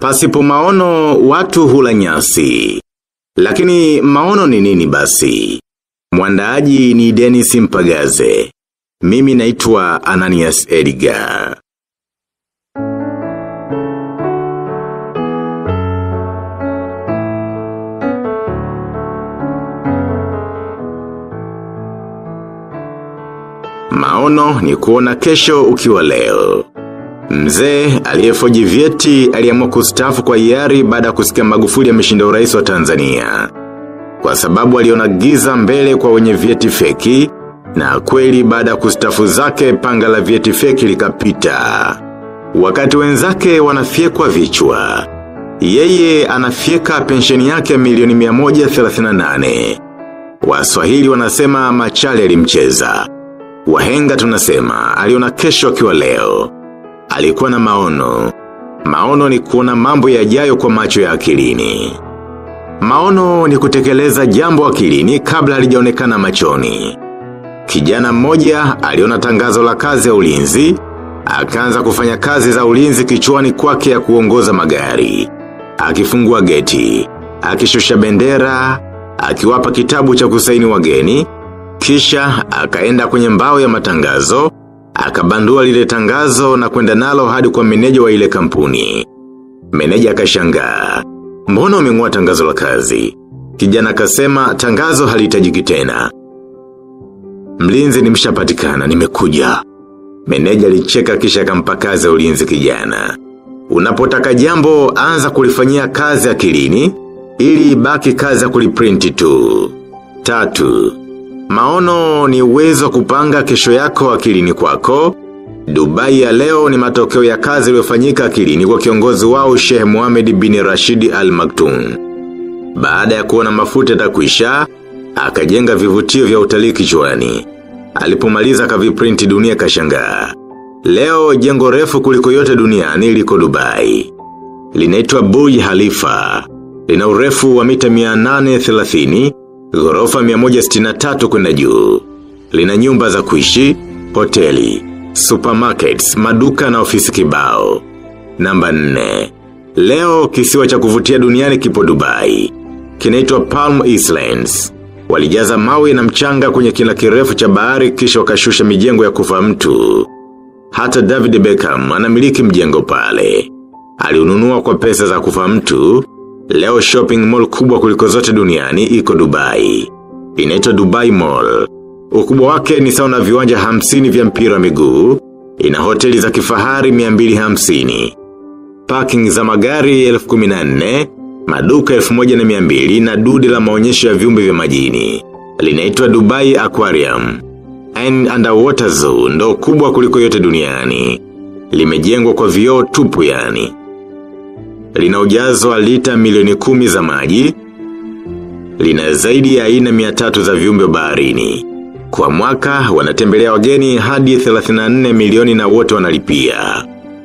Pasipo maono watu hula nyasi. Lakini maono ni nini basi? Mwandaaji ni Dennis Mpagaze. Mimi naitwa Ananias Edgar. Maono ni kuona kesho ukiwa leo. Mzee aliyefoji vyeti aliamua kustafu kwa hiari baada ya kusikia Magufuli ameshinda urais wa Tanzania. Kwa sababu aliona giza mbele kwa wenye vyeti feki na kweli baada ya kustafu zake panga la vyeti feki likapita. Wakati wenzake wanafyekwa vichwa. Yeye anafyeka pensheni yake milioni 138. Waswahili wanasema machale alimcheza. Wahenga tunasema aliona kesho akiwa leo. Alikuwa na maono. Maono ni kuona mambo yajayo kwa macho ya akilini. Maono ni kutekeleza jambo akilini kabla halijaonekana machoni. Kijana mmoja aliona tangazo la kazi ya ulinzi, akaanza kufanya kazi za ulinzi kichwani kwake ya kuongoza magari. Akifungua geti, akishusha bendera, akiwapa kitabu cha kusaini wageni, kisha akaenda kwenye mbao ya matangazo, akabandua lile tangazo na kwenda nalo hadi kwa meneja wa ile kampuni. Meneja akashangaa. Mbona umeng'oa tangazo la kazi? Kijana akasema tangazo halihitajiki tena. Mlinzi nimeshapatikana, nimekuja. Meneja alicheka kisha akampa kazi ya ulinzi kijana. Unapotaka jambo anza kulifanyia kazi akilini ili ibaki kazi ya kuliprinti tu. Tatu. Maono ni uwezo wa kupanga kesho yako akilini kwako. Dubai ya leo ni matokeo ya kazi iliyofanyika akilini kwa kiongozi wao Sheikh Mohamed bin Rashid Al Maktoum. Baada ya kuona mafuta yatakwisha, akajenga vivutio vya utalii kichwani. Alipomaliza akaviprinti dunia kashangaa. Leo jengo refu kuliko yote duniani liko Dubai. Linaitwa Burj Khalifa. Lina urefu wa mita 830, ghorofa 163 kwenda juu. Lina nyumba za kuishi, hoteli, supermarkets, maduka na ofisi kibao. Namba 4. Leo kisiwa cha kuvutia duniani kipo Dubai. Kinaitwa Palm Islands. Walijaza mawe na mchanga kwenye kina kirefu cha bahari kisha wakashusha mijengo ya kufa mtu. Hata David Beckham anamiliki mjengo pale. Aliununua kwa pesa za kufa mtu. Leo shopping mall kubwa kuliko zote duniani iko Dubai. Inaitwa Dubai Mall. Ukubwa wake ni sawa na viwanja hamsini vya mpira wa miguu. Ina hoteli za kifahari 250. Parking za magari 1014, maduka 1200 na dude la maonyesho ya viumbe vya majini. Linaitwa Dubai Aquarium. And underwater zoo ndo kubwa kuliko yote duniani. Limejengwa kwa vioo tupu yani. Lina ujazo wa lita milioni kumi za maji. Lina zaidi ya aina 300 za viumbe wa baharini. Kwa mwaka wanatembelea wageni hadi 34 milioni na wote wanalipia.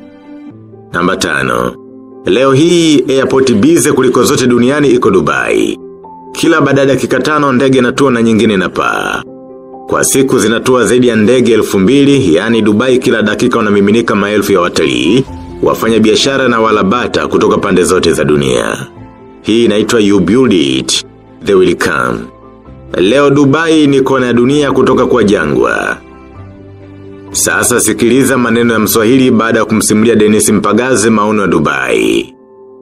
Namba tano. Leo hii airport bize kuliko zote duniani iko Dubai. Kila baada ya dakika tano ndege inatua na nyingine inapaa. Kwa siku zinatua zaidi ya ndege elfu mbili, yani Dubai kila dakika wanamiminika maelfu ya watalii, wafanya biashara na walabata kutoka pande zote za dunia. Hii inaitwa you build it, they will come. Leo Dubai ni kona ya dunia kutoka kwa jangwa. Sasa sikiliza maneno ya mswahili baada ya kumsimulia Dennis Mpagaze maono ya Dubai.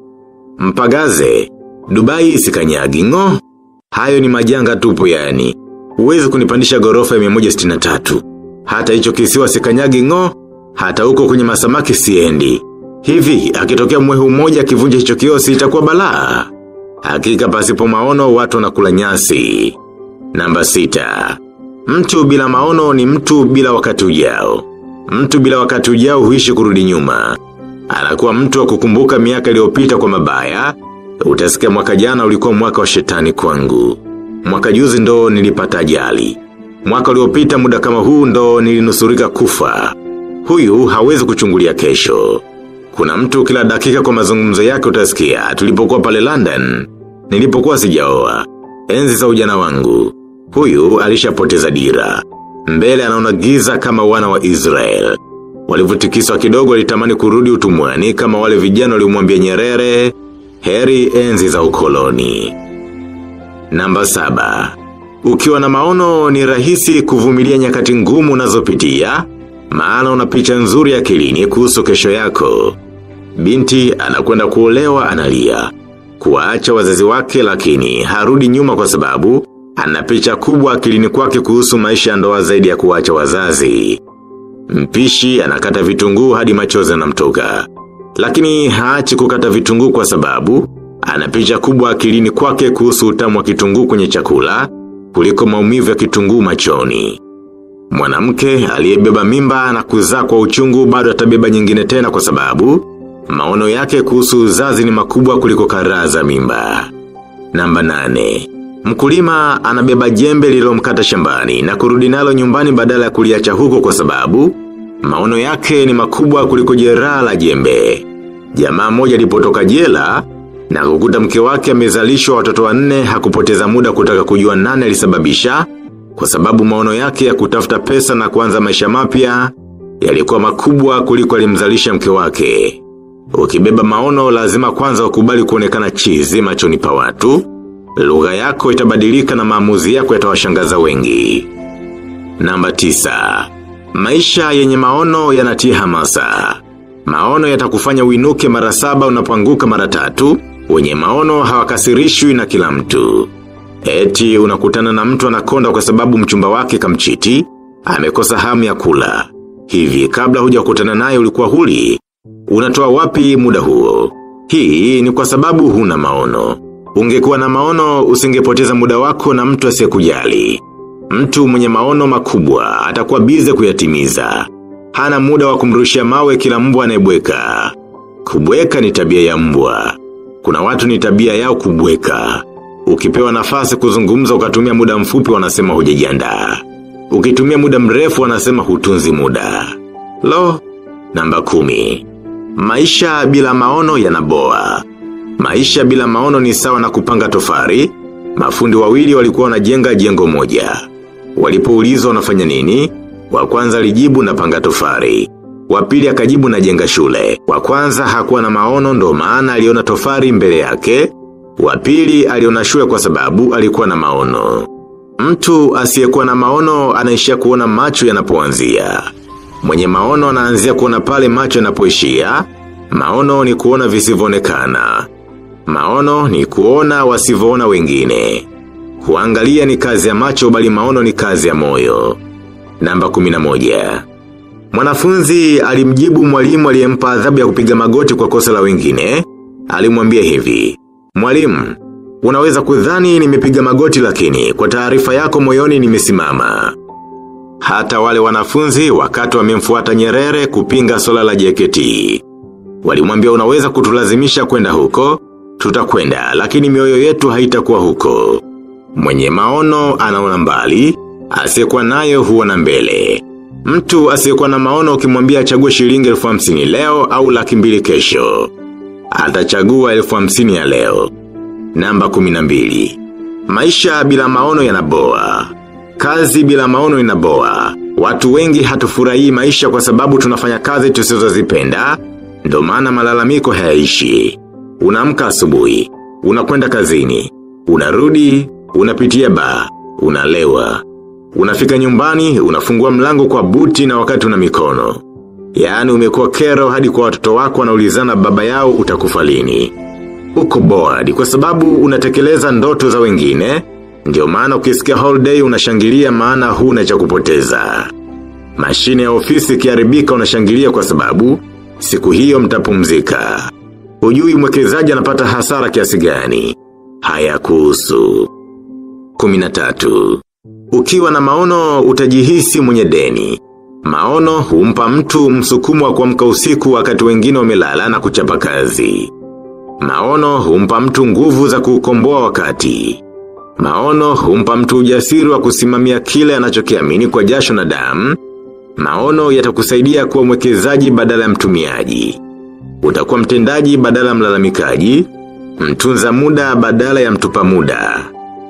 Mpagaze, Dubai isikanyagi ngo. Hayo ni majanga tupu yani. Uwezi kunipandisha gorofa ya 163. Hata hicho kisiwa sikanyagi ngo, hata huko kwenye masamaki siendi. Hivi, akitokea mwehu mmoja akivunja hicho kiosi itakuwa balaa. Hakika pasipo maono watu wanakula nyasi. Namba sita. Mtu bila maono ni mtu bila wakati ujao. Mtu bila wakati ujao huishi kurudi nyuma. Anakuwa mtu wa kukumbuka miaka iliyopita kwa mabaya. Utasikia mwaka jana ulikuwa mwaka wa shetani kwangu. Mwaka juzi ndo nilipata ajali. Mwaka uliopita muda kama huu ndo nilinusurika kufa. Huyu hawezi kuchungulia kesho. Kuna mtu kila dakika kwa mazungumzo yake utasikia, tulipokuwa pale London, nilipokuwa sijaoa. Enzi za ujana wangu. Huyu alishapoteza dira. Mbele anaona giza kama wana wa Israel. Walivutikiswa kidogo walitamani kurudi utumwani kama wale vijana waliomwambia Nyerere, heri enzi za ukoloni. Namba saba. Ukiwa na maono ni rahisi kuvumilia nyakati ngumu unazopitia, maana una picha nzuri akilini kuhusu kesho yako. Binti anakwenda kuolewa analia. Kuwaacha wazazi wake lakini harudi nyuma kwa sababu ana picha kubwa akilini kwake kuhusu maisha ya ndoa zaidi ya kuwacha wazazi. Mpishi anakata vitunguu hadi machozi yanamtoka. Lakini haachi kukata vitunguu kwa sababu ana picha kubwa akilini kwake kuhusu utamu wa kitunguu kwenye chakula kuliko maumivu ya kitunguu machoni. Mwanamke aliyebeba mimba na kuzaa kwa uchungu bado atabeba nyingine tena kwa sababu maono yake kuhusu uzazi ni makubwa kuliko karaa za mimba. Namba nane. Mkulima anabeba jembe lililomkata shambani na kurudi nalo nyumbani badala ya kuliacha huko kwa sababu maono yake ni makubwa kuliko jeraha la jembe. Jamaa moja alipotoka jela na kukuta mke wake amezalishwa watoto wanne hakupoteza muda kutaka kujua nani alisababisha kwa sababu maono yake ya kutafuta pesa na kuanza maisha mapya yalikuwa makubwa kuliko alimzalisha mke wake. Ukibeba maono lazima kwanza ukubali kuonekana chizi machoni pa watu, lugha yako itabadilika na maamuzi yako yatawashangaza wengi. Namba tisa. Maisha yenye maono yanatia hamasa. Maono yatakufanya uinuke mara saba unapoanguka mara tatu, wenye maono hawakasirishwi na kila mtu. Eti unakutana na mtu anakonda kwa sababu mchumba wake kamchiti, amekosa hamu ya kula. Hivi kabla huja kutana naye ulikuwa huli, unatoa wapi muda huo? Hii ni kwa sababu huna maono. Ungekuwa na maono usingepoteza muda wako na mtu asiyekujali. Mtu mwenye maono makubwa atakuwa bize kuyatimiza. Hana muda wa kumrushia mawe kila mbwa anayebweka. Kubweka ni tabia ya mbwa. Kuna watu ni tabia yao kubweka. Ukipewa nafasi kuzungumza ukatumia muda mfupi wanasema hujajiandaa. Ukitumia muda mrefu wanasema hutunzi muda. Lo, namba kumi. Maisha bila maono yanaboa. Maisha bila maono ni sawa na kupanga tofari. Mafundi wawili walikuwa wanajenga jengo moja. Walipoulizwa wanafanya nini? Wa kwanza alijibu na panga tofari. Wa pili akajibu na jenga shule. Wa kwanza hakuwa na maono ndo maana aliona tofari mbele yake. Wa pili aliona shule kwa sababu alikuwa na maono. Mtu asiyekuwa na maono anaishia kuona macho yanapoanzia. Mwenye maono anaanzia kuona pale macho yanapoishia. Maono ni kuona visivyoonekana. Maono ni kuona wasivyoona wengine. Kuangalia ni kazi ya macho bali maono ni kazi ya moyo. Namba kuminamoja. Mwanafunzi alimjibu mwalimu aliyempa adhabu ya kupiga magoti kwa kosa la wengine. Alimwambia hivi. Mwalimu, unaweza kudhani nimepiga magoti lakini kwa taarifa yako moyoni nimesimama. Hata wale wanafunzi wakati wamemfuata Nyerere kupinga swala la JKT. Walimwambia unaweza kutulazimisha kwenda huko, tutakwenda lakini mioyo yetu haitakuwa huko. Mwenye maono anaona mbali, asiyekuwa nayo huona mbele. Mtu asiyekuwa na maono ukimwambia achague shilingi elfu hamsini leo au laki mbili kesho. Atachagua elfu hamsini ya leo. Namba kuminambili. Maisha bila maono yanaboa. Kazi bila maono inaboa. Watu wengi hatufurahii maisha kwa sababu tunafanya kazi tusizozipenda ndo maana malalamiko hayaishi. Unaamka asubuhi, unakwenda kazini, unarudi, unapitia ba, unalewa. Unafika nyumbani, unafungua mlango kwa buti na wakati una mikono. Yaani umekuwa kero hadi kwa watoto wako wanaulizana baba yao utakufa lini. Uko bored kwa sababu unatekeleza ndoto za wengine, ndio maana ukisikia holiday unashangilia maana huna cha kupoteza. Mashine ya ofisi ikiharibika unashangilia kwa sababu siku hiyo mtapumzika. Hujui mwekezaji anapata hasara kiasi gani. Haya kuhusu. Kuminatatu. Ukiwa na maono utajihisi mwenye deni. Maono humpa mtu msukumo wa kuamka usiku wakati wengine wamelala na kuchapa kazi. Maono humpa mtu nguvu za kukomboa wakati. Maono humpa mtu ujasiri wa kusimamia kile anachokiamini kwa jasho na damu. Maono yatakusaidia kuwa mwekezaji badala ya mtumiaji. Utakuwa mtendaji badala ya mlalamikaji, mtunza muda badala ya mtupa muda.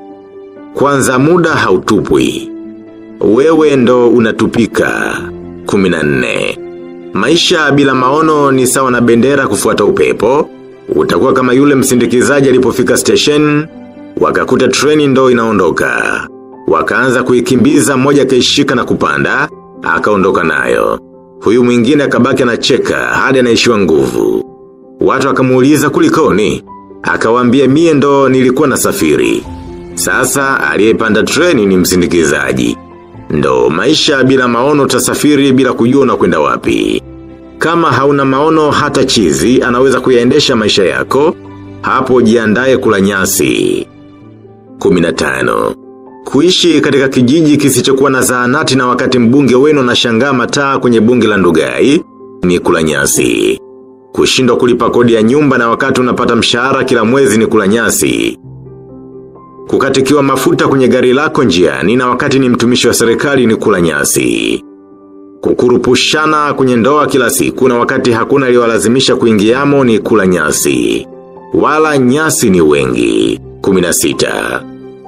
Kwanza muda hautupwi. Wewe ndo unatupika. Kuminane. Maisha bila maono ni sawa na bendera kufuata upepo, utakuwa kama yule msindikizaji alipofika station, wakakuta treni ndo inaondoka. Wakaanza kuikimbiza moja kaishika na kupanda, akaondoka nayo. Huyu mwingine akabaki anacheka hadi anaishiwa nguvu. Watu wakamuuliza kulikoni, akawaambia mie ndo nilikuwa na safiri. Sasa aliyepanda treni ni msindikizaji. Ndo maisha bila maono utasafiri bila kujua unakwenda wapi. Kama hauna maono hata chizi anaweza kuyaendesha maisha yako, hapo jiandae kula nyasi. 15. Kuishi katika kijiji kisichokuwa na zahanati na wakati mbunge wenu na shangaa mataa kwenye bunge la ndugai, ni kula nyasi. Kushindwa kulipa kodi ya nyumba na wakati unapata mshahara kila mwezi ni kula nyasi. Kukatikiwa mafuta kwenye gari lako njiani na wakati ni mtumishi wa serikali ni kula nyasi. Kukurupushana kwenye ndoa kila siku na wakati hakuna aliyowalazimisha kuingiamo ni kula nyasi. Wala nyasi ni wengi. 16.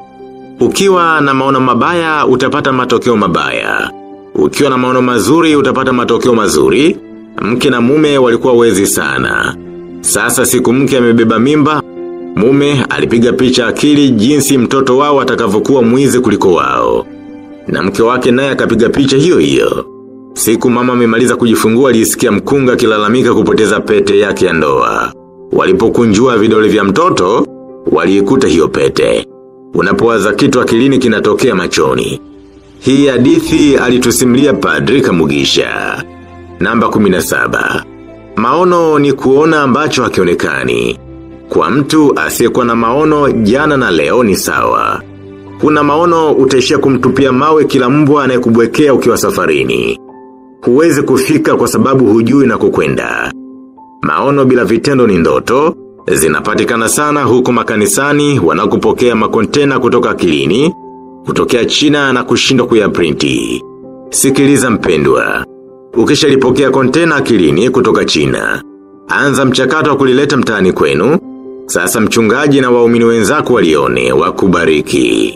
Ukiwa na maono mabaya utapata matokeo mabaya. Ukiwa na maono mazuri utapata matokeo mazuri. Mke na mume walikuwa wezi sana. Sasa siku mke amebeba mimba, mume alipiga picha akili jinsi mtoto wao atakavyokuwa mwizi kuliko wao. Na mke wake naye akapiga picha hiyo hiyo. Siku mama amemaliza kujifungua alisikia mkunga akilalamika kupoteza pete yake ya ndoa. Walipokunjua vidole vya mtoto, waliikuta hiyo pete. Unapowaza kitu akilini kinatokea machoni. Hii hadithi alitusimulia Padri Kamugisha. Namba 17. Maono ni kuona ambacho hakionekani. Kwa mtu asiyekuwa na maono jana na leo ni sawa. Kuna maono utaishia kumtupia mawe kila mbwa anayekubwekea ukiwa safarini. Huwezi kufika kwa sababu hujui na kukwenda. Maono bila vitendo ni ndoto, zinapatikana sana huku makanisani wanakupokea makontena kutoka akilini, kutokea China na kushindwa kuyaprinti. Sikiliza mpendwa. Ukishalipokea kontena akilini kutoka China. Anza mchakato wa kulileta mtaani kwenu, sasa mchungaji na waumini wenzako walione wakubariki.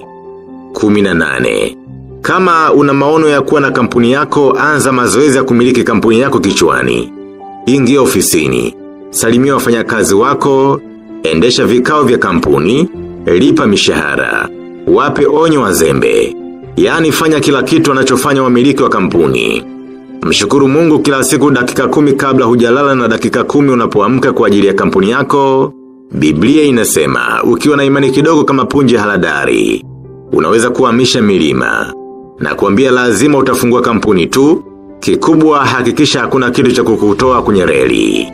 18. Kama una maono ya kuwa na kampuni yako, anza mazoezi ya kumiliki kampuni yako kichwani. Ingia ofisini. Salimia wafanyakazi wako, endesha vikao vya kampuni, lipa mishahara. Wape onyo wazembe. Yaani fanya kila kitu anachofanya wamiliki wa kampuni. Mshukuru mungu kila siku dakika kumi kabla hujalala na dakika kumi unapoamka kwa ajili ya kampuni yako. Biblia inasema, ukiwa na imani kidogo kama punje haladari, unaweza kuhamisha milima. Na kuambia lazima utafungua kampuni tu, kikubwa hakikisha hakuna kitu cha kukutoa kwenye reli.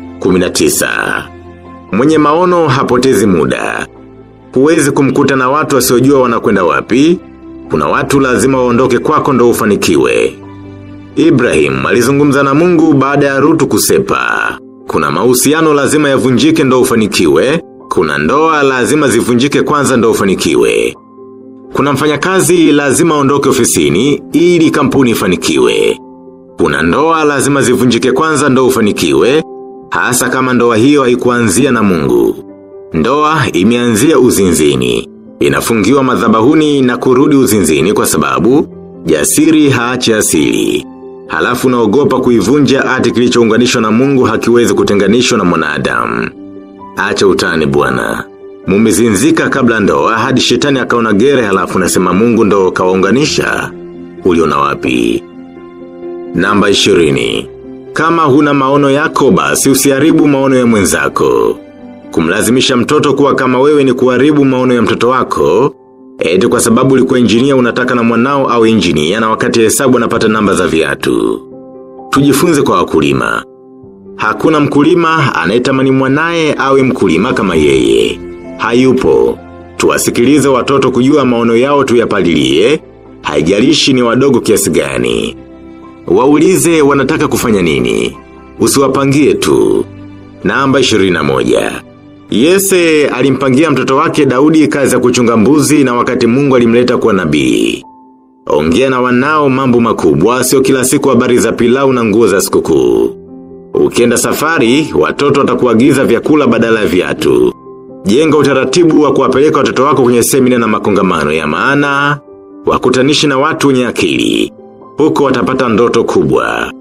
19. Mwenye maono hapotezi muda. Huwezi kumkuta na watu wasiojua wanakwenda wapi, kuna watu lazima waondoke kwako ndo ufanikiwe. Ibrahim alizungumza na mungu baada ya rutu kusepa. Kuna mahusiano lazima yavunjike ndo ufanikiwe, kuna ndoa lazima zivunjike kwanza ndo ufanikiwe. Kuna mfanyakazi lazima aondoke ofisini ili kampuni ifanikiwe. Kuna ndoa lazima zivunjike kwanza ndo ufanikiwe, hasa kama ndoa hiyo haikuanzia na mungu. Ndoa imeanzia uzinzini. Inafungiwa madhabahuni na kurudi uzinzini kwa sababu, jasiri haachi asili. Halafu naogopa kuivunja ati kilichounganishwa na mungu hakiwezi kutenganishwa na mwanadamu. Acha utani bwana. Mumezinzika kabla ndoa hadi shetani akaona gere halafu nasema mungu ndo kawaunganisha. Uliona wapi? Namba 20. Kama huna maono yako basi usiharibu maono ya mwenzako. Kumlazimisha mtoto kuwa kama wewe ni kuharibu maono ya mtoto wako, eti kwa sababu ulikuwa injinia unataka na mwanao au injinia na wakati hesabu anapata namba za viatu. Tujifunze kwa wakulima. Hakuna mkulima anayetamani mwanaye awe mkulima kama yeye. Hayupo. Tuwasikilize watoto kujua maono yao tuyapalilie, haijalishi ni wadogo kiasi gani. Waulize wanataka kufanya nini. Usiwapangie tu. Namba 21. Yese alimpangia mtoto wake Daudi kazi ya kuchunga mbuzi na wakati mungu alimleta kuwa nabii. Ongea na wanao mambo makubwa sio kila siku habari za pilau na nguo za sikukuu. Ukienda safari, watoto watakuagiza vyakula badala ya viatu. Jenga utaratibu wa kuwapeleka watoto wako kwenye semina na makongamano ya maana, wakutanishi na watu wenye akili. Huko watapata ndoto kubwa.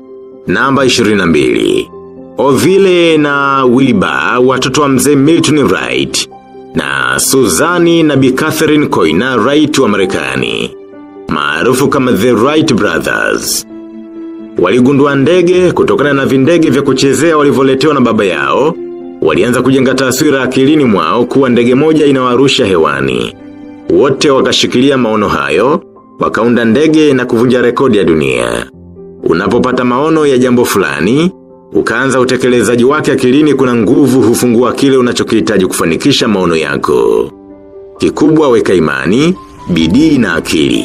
Namba 22. Ovile na Wilbur watoto wa mzee Milton Wright na Suzani na Bi Catherine Koina Wright wa Marekani maarufu kama The Wright Brothers. Waligundua ndege kutokana na vindege vya kuchezea walivyoletewa na baba yao, walianza kujenga taswira akilini mwao kuwa ndege moja inawarusha hewani. Wote wakashikilia maono hayo, wakaunda ndege na kuvunja rekodi ya dunia. Unapopata maono ya jambo fulani, ukaanza utekelezaji wake akilini kuna nguvu hufungua kile unachokihitaji kufanikisha maono yako. Kikubwa weka imani, bidii na akili.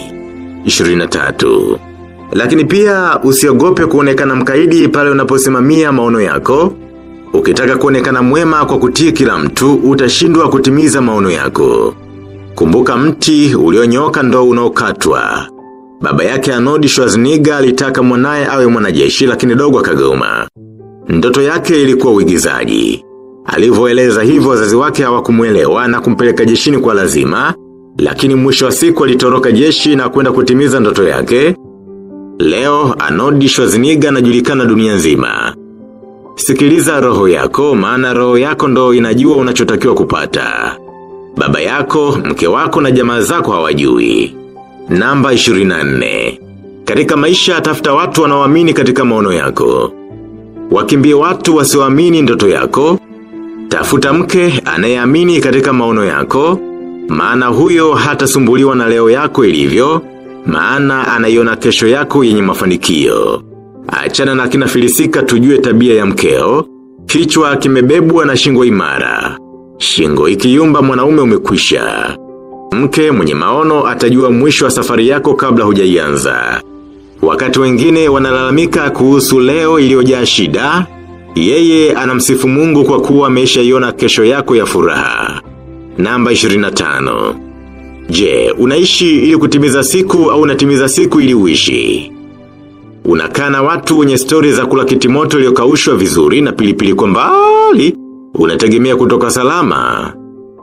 23. Lakini pia usiogope kuonekana mkaidi pale unaposimamia maono yako. Ukitaka kuonekana mwema kwa kutii kila mtu, utashindwa kutimiza maono yako. Kumbuka mti ulionyoka ndo unaokatwa. Baba yake Arnold Schwarzenegger alitaka mwanaye awe mwanajeshi lakini dogo akagoma. Ndoto yake ilikuwa uigizaji. Alivyoeleza hivyo wazazi wake hawakumuelewa na kumpeleka jeshini kwa lazima, lakini mwisho wa siku alitoroka jeshi na kwenda kutimiza ndoto yake. Leo Arnold Schwarzenegger anajulikana dunia nzima. Sikiliza roho yako, maana roho yako ndo inajua unachotakiwa kupata. Baba yako, mke wako na jamaa zako hawajui. Namba 24. Katika maisha tafuta watu wanaoamini katika maono yako. Wakimbie watu wasioamini ndoto yako. Tafuta mke anayeamini katika maono yako. Maana huyo hatasumbuliwa na leo yako ilivyo. Maana anaiona kesho yako yenye mafanikio. Achana na kina filisika tujue tabia ya mkeo. Kichwa kimebebwa na shingo imara. Shingo ikiyumba mwanaume umekwisha. Mke mwenye maono atajua mwisho wa safari yako kabla hujaianza. Wakati wengine wanalalamika kuhusu leo iliyojaa shida, yeye anamsifu mungu kwa kuwa ameshaiona kesho yako ya furaha. Namba 25. Je, unaishi ili kutimiza siku au unatimiza siku ili uishi? Unakaa na watu wenye stori za kula kitimoto iliyokaushwa vizuri na pilipili kwa mbali, unategemea kutoka salama.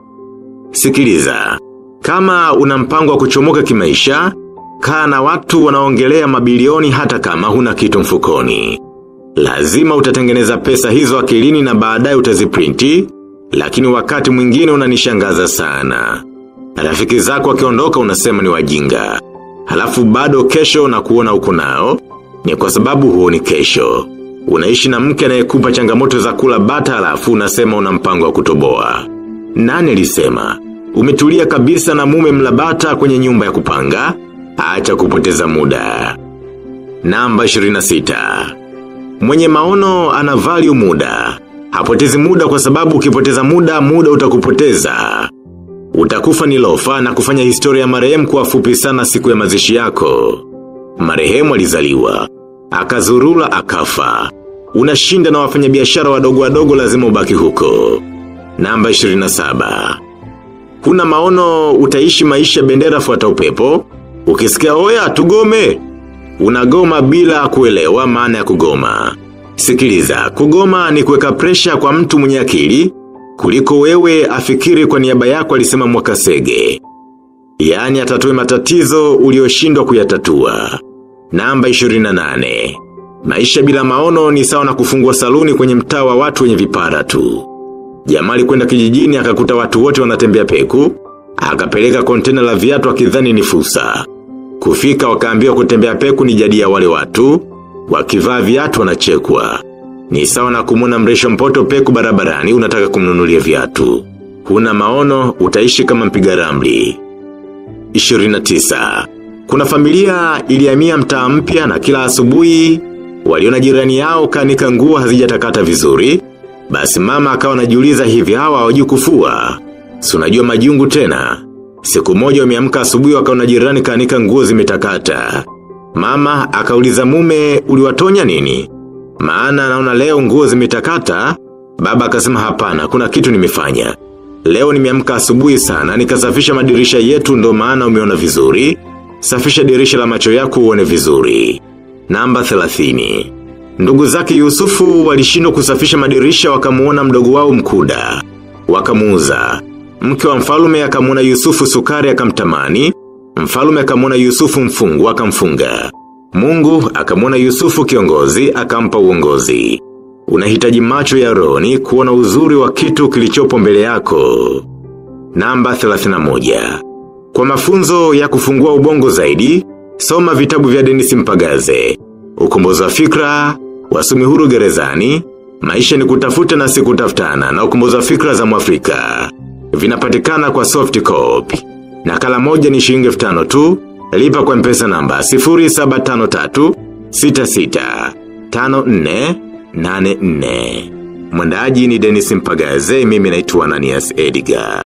Sikiliza. Kama una mpango wa kuchomoka kimaisha, kaa na watu wanaongelea mabilioni hata kama huna kitu mfukoni. Lazima utatengeneza pesa hizo akilini na baadaye utaziprinti, lakini wakati mwingine unanishangaza sana. Rafiki zako wakiondoka unasema ni wajinga. Halafu bado kesho na kuona uko nao, ni kwa sababu huoni kesho. Unaishi na mke anayekupa changamoto za kula bata halafu unasema una mpango wa kutoboa. Nani alisema? Umetulia kabisa na mume mlabata kwenye nyumba ya kupanga, acha kupoteza muda. Namba 26. Mwenye maono ana value muda. Hapotezi muda kwa sababu ukipoteza muda, muda utakupoteza. Utakufa ni lofa na kufanya historia ya marehemu kuwa fupi sana siku ya mazishi yako. Marehemu alizaliwa. Akazurula akafa. Unashinda na wafanyabiashara wadogo wadogo lazima ubaki huko. Namba 27. Kuna maono utaishi maisha bendera fuata upepo, ukisikia oya tugome, unagoma bila kuelewa maana ya kugoma. Sikiliza, kugoma ni kuweka presha kwa mtu mwenye akili, kuliko wewe afikiri kwa niaba yako alisema mwakasege. Yaani atatue matatizo ulioshindwa kuyatatua. Namba 28. Maisha bila maono ni sawa na kufungua saluni kwenye mtaa wa watu wenye vipara tu. Jamaa alikwenda kijijini akakuta watu wote wanatembea peku, akapeleka kontena la viatu akidhani ni fursa. Kufika wakaambiwa kutembea peku ni jadi ya wale watu, wakivaa viatu wanachekwa. Ni sawa na kumwona mresho mpoto peku barabarani unataka kumnunulia viatu. Huna maono utaishi kama mpiga ramli. 29. Kuna familia ilihamia mtaa mpya na kila asubuhi waliona jirani yao kanika nguo hazijatakata vizuri, basi mama akawa anajiuliza hivi hawa hawajui kufua. Si unajua majungu tena. Siku moja wameamka asubuhi wakaona jirani kanika nguo zimetakata. Mama akauliza mume uliwatonya nini? Maana anaona leo nguo zimetakata. Baba akasema hapana, kuna kitu nimefanya. Leo nimeamka asubuhi sana, nikasafisha madirisha yetu ndo maana umeona vizuri. Safisha dirisha la macho yako uone vizuri. Namba 30. Ndugu zake Yusufu walishindwa kusafisha madirisha wakamuona mdogo wao mkuda. Wakamuuza. Mke wa mfalume akamuona Yusufu sukari akamtamani. Mfalume akamuona Yusufu mfungu akamfunga. Mungu akamwona Yusufu kiongozi, akampa uongozi. Unahitaji macho ya roni kuona uzuri wa kitu kilichopo mbele yako. Namba 31. Kwa mafunzo ya kufungua ubongo zaidi, soma vitabu vya Dennis Mpagaze. Ukombozi wa fikra, wasomi huru gerezani, maisha ni kutafuta na si kutafutana na ukombozi wa fikra za mwafrika. Vinapatikana kwa soft copy. Nakala moja ni shilingi 5000 tu, lipa kwa mpesa namba 0753 66 54 84. Mwandaji ni Dennis Mpagaze, mimi naitwa Ananias Edgar.